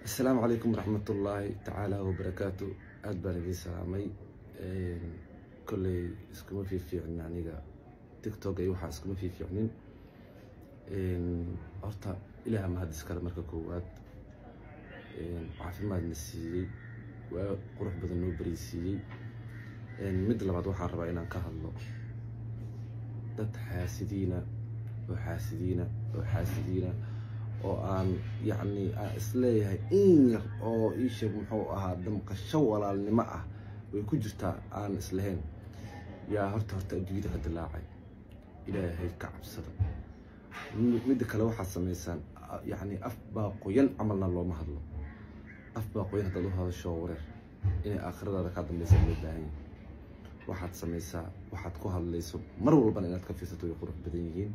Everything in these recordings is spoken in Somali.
asalaamu calaykum waraxmatullaahi tacaala wabarakaatu aada baan idiin salaamay kolley iskuma fiifiicnin aniga tictok iyo waxaa iskuma fiifiicnin horta ilaah mahadis kale marka koowaad caafimaadna siiyey waa qurux badan noo baraysiiyey midda labaad waxaan rabaa inaan ka hadlo dad xaasidiina oo xaasidiina oo xaasidiina oo aan yacni aan isleeyahay in yar oo ii sheeg muxuu ahaa damqasho walaalnimo ah way ku jirtaa aan islahayn yaa horta horta adduunyada ka dilaacay ilaahay ka cabsada midda kale waxaad samaysaan yacni af baa qoyan camalna looma hadlo af baa qoyan haddaad u hadasho wareer inay aakhiradaada kaa dambaysa loo baahan yahay waxaad samaysaa waxaad ku hadlayso mar walbana inaad ka fiirsato way qurux badan yihiin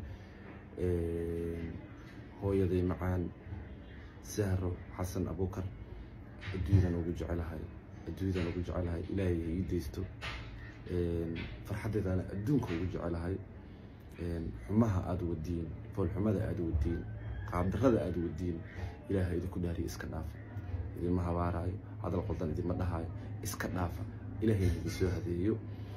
hooyaday macaan sahro xasan abuukar adduunyadan ugu jecelahay adduunyadan ugu jecelahay ilaahay ha ii deysto farxaddeedana adduunka ugu jecelahay xumaha aada wadiin foolxumada aada wadiin qaabdarrada aada wadiin ilaaha idinku dhaariya iska dhaafa idinma habaaraayo hadal qoldan idinma dhahaayo iska dhaafa ilaahayna idin soo hadeeyo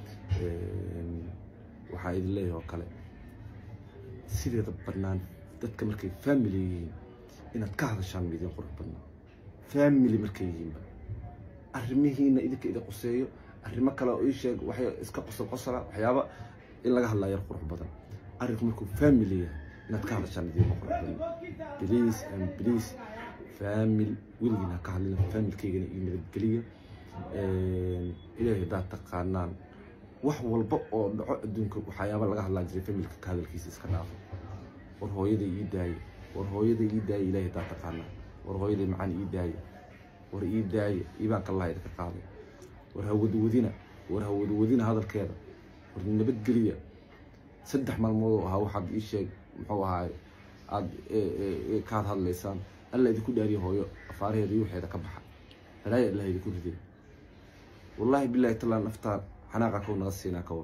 waxaa idin leeyahay oo kale sideeda bannaan dadka markay family yihiin inaad ka hadashaan ma idin qurux badnaa family markay yihiinba arrimihiina idinka idin quseeyo arrimo kale oo ii sheeg waxay iska qosol qosola waxyaaba in laga hadlaa yar qurux badan arrinku markuu family yahay inaad ka hadashaan idinma qurux badna please and please famil weligiina ka hadlina familkaygana iyo nabadgeliya ilaahay haddaad taqaanaan wax walba oo dhaco adduunka waxyaaba laga hadlaan jiray familka ka hadalkiisa iska dhaafo war hooyaday ii daaye war hooyaday ii daaye ilaahay haddaad taqaanaa war hooyaday macaan ii daaye war ii daaye iibaan kallaha idinka qaaday war hawadwadina war hawadwadina hadalkeeda war nabadgeliya saddex maalmood oo ahaa waxaad ii sheeg muxuu ahaay aada kaad hadlaysaan alla idinku dhaariya hooyo afaaraheeda iyo waxeeda ka baxa halaaya allah idinku ridee wallaahi bilaahi talaa naftaa xanaaqa kow naga siinaa ka war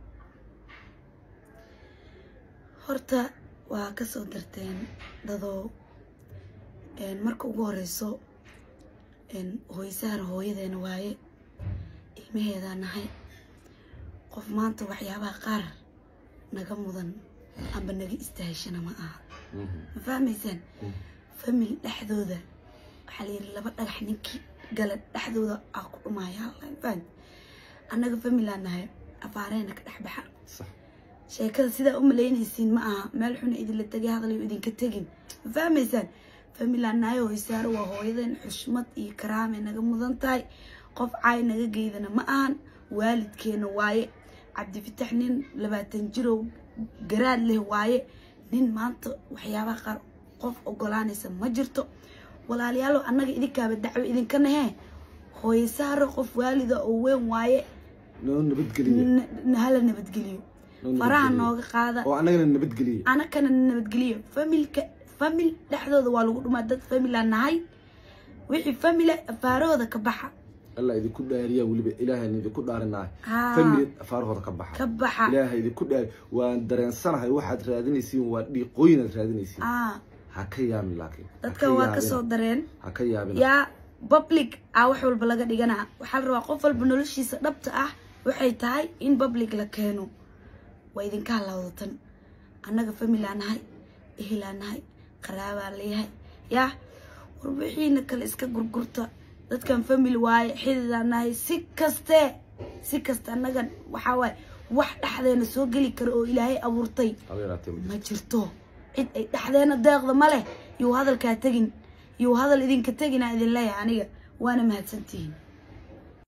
horta waa ka soo darteen dadoo marka ugu horeyso hooysaar hooyadeena waaye ilmaheedaa nahay qof maanta waxyaabaha qaar naga mudan amba naga istaahishana ma aha ma fahmaysaan family dhexdooda waxaa layidhi laba dhagax ninkii gala dhexdooda aa ku dhumaya faham annaga familaa nahay afaareena ka dhexbaxa sax sheekada sidaa u malaynaysiin ma aha meel xuna idinla tegay hadalayo idinka tegin ma fahmaysaan familaa nahay hooysaaro waa hooyadeen xushmad iyo karaamay naga mudan tahay qof caay naga geydana ma ahan waalidkeena waaye cabdifitax nin labaatan jirow garaad leh waaye nin maanta waxyaabaha qaar qof ogolaanaysa ma jirto walaalayaalo annaga idinkaaba dacwo idinka nahee hooysaaro qof waalida oo weyn waaye noo nabadgeliya n- hala nabadgeliyo noo faraha nabadgeliya. nooga qaada oo annagana nabadgeliya anakana nabadgeliyo familka famil dhexdooda waa lagu dhumaa dad famila nahay wixii famila afaarahooda ka baxa alla idinku dhaariyaa weliba ilaahan idinku dhaarinaa Haa. family afaarahooda ka baxa ka baxa ilaaha idinku dhaari waan dareensanahay waxaad raadinaysiin waa dhiiqooyinaad raadinaysiin aa ha ka yaabin laakiin Ha dadkan ka waa yaabina. kasoo dareen ha ka yaabina yaa public ah wax walba laga dhiganaa waxaa la rabaa qof walba noloshiisa dhabta ah waxay tahay in public la keeno waa idinka halawdatan annaga familaa nahay ehelaa nahay qaraabaa leeyahay yaa warbixiina kale iska gurgurta dadkan family waaye xididaa nahay si kaste si kaste annaga waxaa waaye wax dhexdeena soo geli kara oo ilaahay abuurtay haba yaraatee ma ma jirto cid ay dhexdeena deeqda ma leh yuu hadalkaa tegin yuu hadal idinka tegina idin leeyahay aniga waana mahadsantihiin